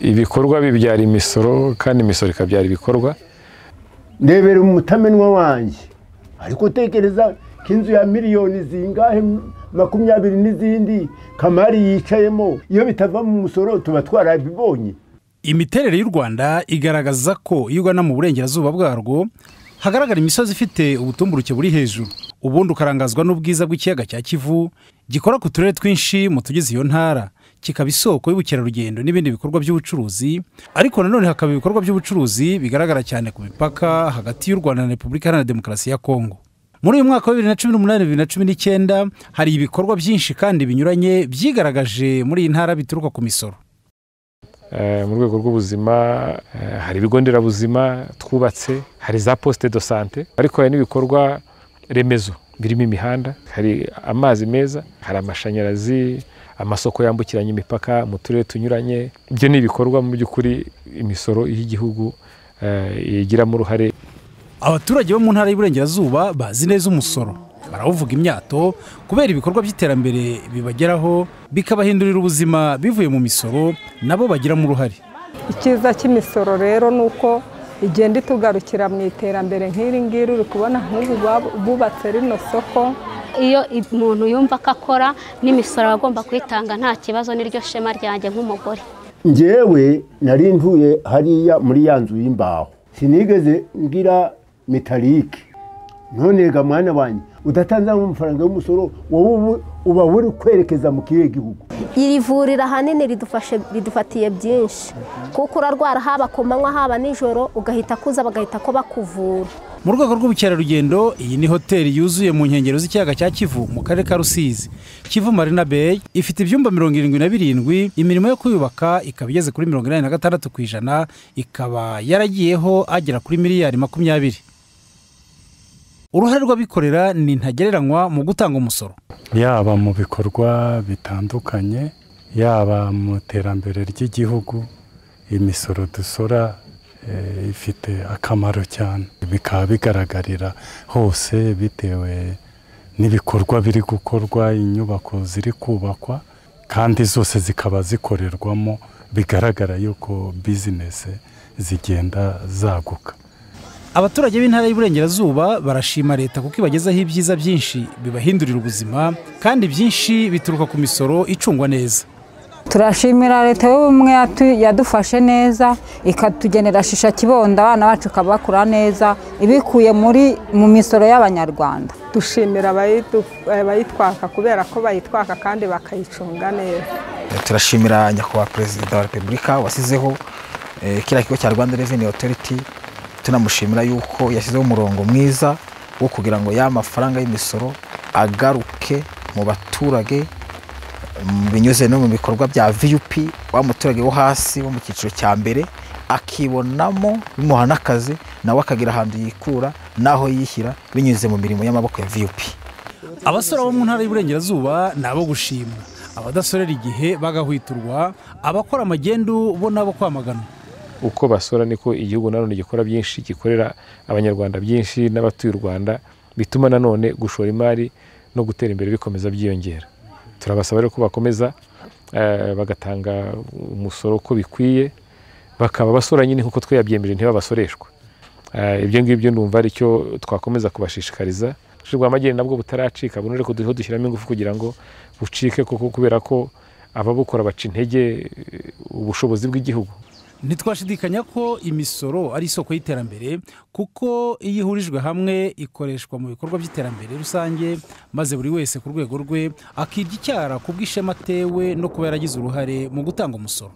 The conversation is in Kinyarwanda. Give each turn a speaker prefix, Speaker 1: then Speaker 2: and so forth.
Speaker 1: ibikorwa bibyara imisoro kandi imisoro ikabyara ibikorwa
Speaker 2: ndebera umutamenwa wanjye ariko utekereza ko inzu ya miliyoni zingahe makumyabiri n'izindi kamari yicayemo iyo bitava mu musoro tuba twarabibonye
Speaker 3: imiterere y'u rwanda igaragaza ko iyo ugana mu burengerazuba bwarwo hagaragara imisozi ifite ubutumburuke buri hejuru ubundi ukarangazwa n'ubwiza bw'ikiyaga cya kivu gikora ku turere twinshi mu tugize iyo ntara kikaba isoko y'ubukerarugendo n'ibindi bikorwa by'ubucuruzi ariko nanone hakaba ibikorwa by'ubucuruzi bigaragara cyane ku mipaka hagati y'u rwanda na repubulika iharanira demokarasi ya kongo muri uyu mwaka wa bibiri na cumi n'umunani bibiri na cumi n'icyenda hari ibikorwa byinshi kandi binyuranye byigaragaje muri iyi ntara bituruka ku misoro
Speaker 1: mu rwego rw'ubuzima hari ibigo nderabuzima twubatse hari za posite do sante ariko hari n'ibikorwa remezo birimo imihanda hari amazi meza hari amashanyarazi amasoko yambukiranya imipaka mu turere tunyuranye ibyo ni ibikorwa mu by'ukuri imisoro y'igihugu igiramo uruhare
Speaker 3: abaturage bo mu ntara y'uburengerazuba bazi neza umusoro barawuvuga imyato kubera ibikorwa by'iterambere bibageraho bikabahindurira ubuzima bivuye mu misoro nabo bagiramo uruhare
Speaker 4: icyiza cy'imisoro rero ni uko igenda itugarukira mu iterambere nk'iri ngiri uri kubona nk'ubu bubatse rino soko
Speaker 5: iyo umuntu yumva ko akora n'imisoro aba agomba kuyitanga nta kibazo n'iryo shema ryanjye nk'umugore
Speaker 2: ngewe nari ntuye hariya muri ya nzu y'imbaho sinigeze ngira metalike nonega mwana wanjye udatanzamo amafaranga y'umusoro wowe uba uri kwerekeza mu kihe gihugu
Speaker 6: iri vuriro ahanini ridufatiye byinshi kuko urarwara haba ku manywa haba nijoro ugahita kuza bagahita ko bakuvura
Speaker 3: mu rwego rw'ubukerarugendo iyi ni hoteli yuzuye mu nkengero z'ikiyaga cya kivu mu karere ka rusizi kivu marina beyi ifite ibyumba mirongo irindwi na birindwi imirimo yo kuyubaka ikaba igeze kuri mirongo inani na gatandatu ku ijana ikaba yaragiyeho agera kuri miliyari makumyabiri uruhare rw'abikorera ni ntagereranywa mu gutanga umusoro
Speaker 7: yaba mu bikorwa bitandukanye yaba mu iterambere ry'igihugu imisoro dusora ifite akamaro cyane bikaba bigaragarira hose bitewe n'ibikorwa biri gukorwa inyubako ziri kubakwa kandi zose zikaba zikorerwamo bigaragara yuko bizinesi zigenda zaguka
Speaker 3: abaturage b'intara y'uburengerazuba barashima leta kuko ibagezaho ibyiza byinshi bibahindurira ubuzima kandi byinshi bituruka ku misoro icungwa neza
Speaker 8: turashimira leta y'ubumwe yadufashe neza ikatugenera shisha kibondo abana bacu bakura neza ibikuye muri mu misoro y'abanyarwanda
Speaker 4: dushimira abayitwaka kubera ko bayitwaka kandi bakayicunga neza
Speaker 9: turashimira nyakubahwa perezida wa repubulika wasizeho kiriya kigo cya rwanda reveni otoriti tunamushimira yuko yashyizeho umurongo mwiza wo kugira ngo ya mafaranga y'imisoro agaruke mu baturage binyuze no mu bikorwa bya viyupi wa muturage wo hasi wo mu cyiciro cya mbere akibonamo bimuha n'akazi nawe akagira ahantu yikura n'aho yishyira binyuze mu mirimo y'amaboko ya viyupi
Speaker 3: abasore bo mu ntara y'uburengerazuba ni abo gushima abadasorera igihe bagahwiturwa abakora amagendu bo n'abo kwamagana
Speaker 1: uko basora niko igihugu nanone gikora byinshi gikorera abanyarwanda byinshi n'abatuye u rwanda bituma nanone gushora imari no gutera imbere bikomeza byiyongera turabasaba rero ko bakomeza bagatanga umusoro uko bikwiye bakaba basora nyine nk'uko tweyabyemeje ntibabasoreshwa ibyo ngibyo numva ari cyo twakomeza kubashishikariza ubucuruzi bwa magendu nabwo butaracika buno rero duhe dushyiramo ingufu kugira ngo bucike kuko kubera ko ababukora baca intege ubushobozi bw'igihugu
Speaker 3: ntitwashidikanya ko imisoro ari isoko y'iterambere kuko iyo ihurijwe hamwe ikoreshwa mu bikorwa by'iterambere rusange maze buri wese ku rwego rwe akirya icyara ku bw'ishema atewe no kuba yaragize uruhare mu gutanga umusoro